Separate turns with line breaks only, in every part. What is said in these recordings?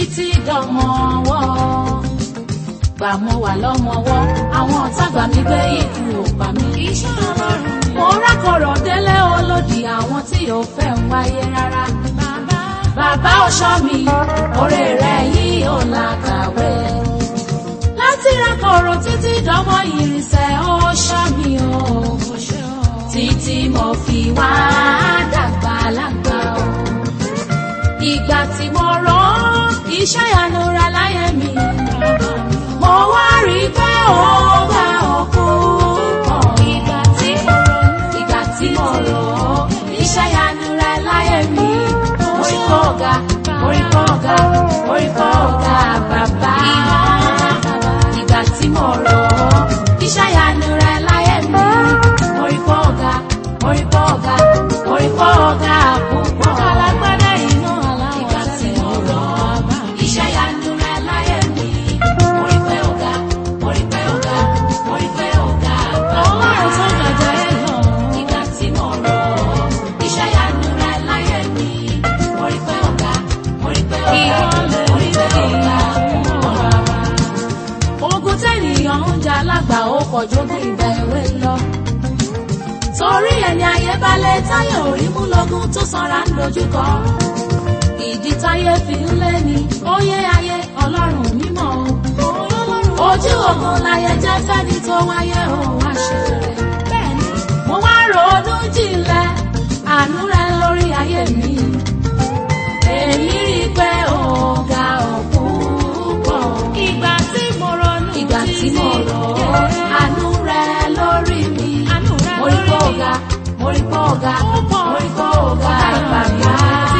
títí dọmọ ọwọ́ gbà mo wà lọ́mọwọ́ àwọn ọ̀tá gbà mí gbé ikú ò pa mí.
Iṣẹ́ Ọlọ́run ni
mo rákọ̀rọ̀ délé olódì àwọn tí ò fẹ́ ń wáyé rárá.
bàbá.
bàbá ọ̀ṣọ́ mi oore rẹ̀ yìí ò làkàwé. láti rákọ̀rọ̀ títí dọmọ ìrìnsẹ̀ ọ̀ṣọ́ mi o.
Ó ṣe o.
títí mo fi wá dàgbà lágbà o. ìgbà tí mo rán iṣẹ́ ìyanu ra láyé mi. mo wá rí i pé ó bá òkú pọ̀. ìgbà tí mo rán ìgbà tí mo rán iṣẹ́ ìyanu ra láyé mi. orí kọ́ ọ̀gá orí kọ́ ọ̀gá orí kọ́ ọ̀gá bàbá. ìgbà tí mo rán iṣẹ́ ìyanu ra láyé mi. orí kọ́ ọ̀gá orí kọ́ ọ̀gá orí kọ́ ọ̀gá púpọ̀.
Alágbádá iná
Ìgbà
aláwọ̀
tí mo rọ̀ iṣẹ́ ìyanu rẹ̀ láyé mi. Mo rí pé ó ga, mo rí pé ó ga, mo rí pé ó ga bàbá.
Ọlọ́run tó gbàjà ẹ̀ lọ.
Ìgbà tí mo rọ̀ iṣẹ́ ìyanu rẹ̀ láyé mi. Mo rí pé ó ga, mo rí pé ó ga, mo rí pé ó ga bàbá. Ogun tẹ́nìyàn ń jà lágbà ó pọ̀ jógún ìgbà èwe lọ. Torí ẹni ayé balẹ̀ táyé orí mú lógún tó sanra ń dojúkọ. Ìdí táyé fi ń lé ni óyé ayé ọlọ́run mímọ́ o. Ojú ogun láyé jẹ́ fẹ́ni tó wáyé o wá ṣe rẹ̀. Bẹ́ẹ̀ni, mo wá ronú jinlẹ̀ àánú rẹ lórí ayé mi. Èmi rí i pé ó ga ọ̀pọ̀ púpọ̀.
Ìgbà tí mo ronú
Ìgbà tí mo rọ̀ ọ́, àánú rẹ lórí mi.
Àánú rẹ
Mo rí pé ó
lórí mi.
ga, mo rí pé ó ga,
Ó pọ̀.
mo rí pé ó ga bàbá.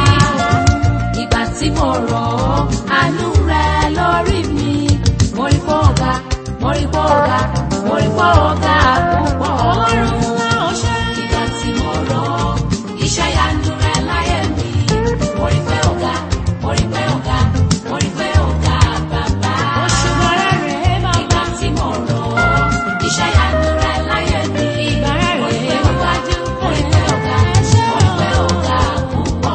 Ìgbà tí mo rọ̀ ọ́, àánú rẹ lórí mi. Mo rí pé ó ga, mo rí pé ó ga, mo rí pé ó ga púpọ̀.
Ọlọ́run ńlá ó ṣe.
Ìgbà tí mo rọ̀ ọ́, iṣẹ́ ìyanu rẹ láyé mi. Mo rí pé ó ga, mo rí pé ó ga, mo rí pé ó ga bàbá.
Òṣùwọ̀n rẹ̀ rèé bàbá.
Ìgbà tí mo rọ̀ ọ́, iṣẹ́ ìyanu rẹ láyé mi.
Ìgbà rẹ̀
Mo rí
rèé
pé ó ga, mo rí pé ó ga, mo rí pé ó ga púpọ̀.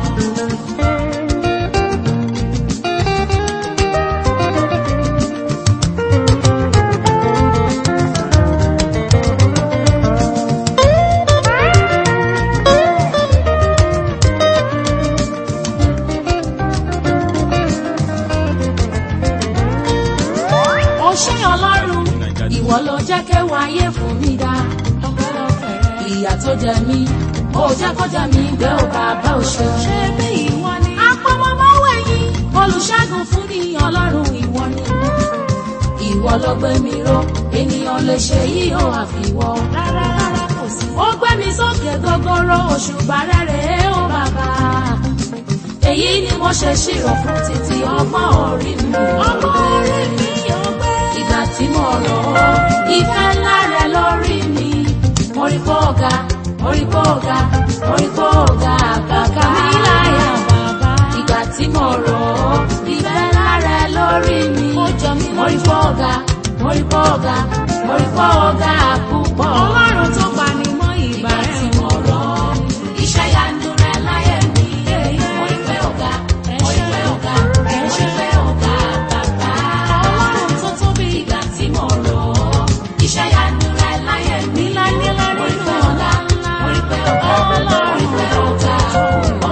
ó ṣé ọlọ́run ìwọ ló jẹ́ kéwàá ayé fún mi dá ìyà tó jẹ mí ó jẹ́ kó jẹ mí gbé ó bàbá òṣè
Ṣé bí ìwọ ni?
apọmọmọwé yín olùṣègùn fún ni ọlọ́run ìwọ ni ìwọ ló gbé mi ró ènìyàn lè ṣe yìí ó àfiwọ́
Rárá rárá kò sí.
ó gbé mi sókè gogoro òṣùbà rere ó bàbá èyí ni mo ṣe ṣírò fún títí ọgbọ́n orí mi
Ọmọ orí mi yóò gbé.
ìgbà tí mo rọ̀ ọ́ ìfẹ́ ńlá rẹ lórí mi mo rí pé ó ga mo rí pé ó ga mo rí pé ó ga bàbá mi láyà
bàbá.
ìgbà tí mo rọ̀ ọ́ ìfẹ́ ńlá rẹ lórí mi
Ó jọ mí
mo rí pé ó ga mo rí pé ó ga mo rí pé ó ga púpọ̀
Ọlọ́run tó pa ni mọ́ ìgbà
ìgbà tí
rẹ̀.
mo rọ̀ ọ́ iṣẹ́ yanu rẹ láyé mi mo rí pé ó ga mo rí pé ó ga mo rí pé ó ga bàbá
Ọlọ́run tó tóbi.
ìgbà tí mo rọ̀ ọ́ iṣẹ́ yanu rẹ láyé mi
Nílá nílá
mo rí
nínú
pé ó ga mo rí pé ó ga mo rí pé ó ga púpọ̀.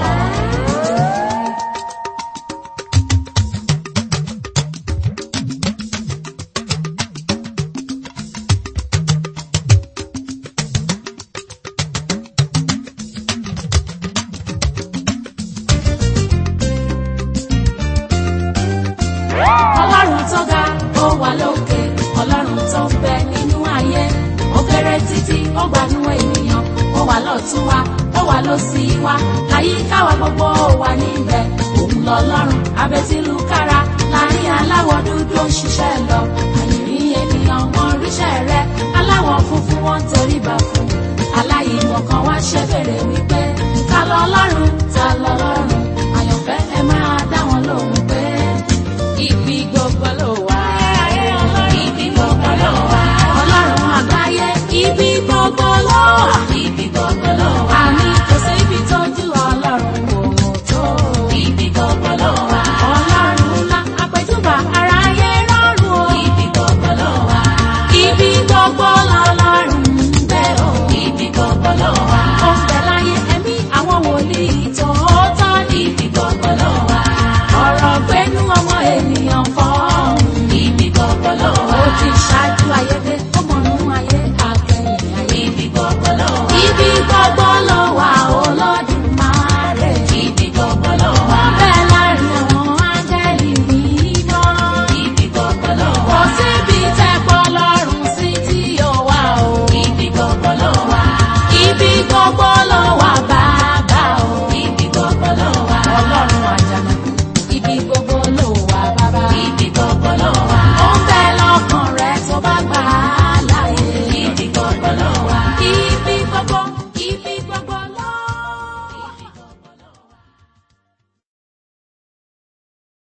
ọlọ́run tó ga ó wà lókè ọlọ́run tó ń bẹ nínú ayé ó kéré títí ó gbanú ènìyàn ó wà lọ́tún wa ó wà lósì wa àyíká wa gbogbo ó wà níbẹ̀ òun lọ́lọ́run abẹ́tílùkára láàrin aláwọ̀ dúdú ó ń ṣiṣẹ́ lọ àyìnrín ènìyàn wọn ríṣẹ́ rẹ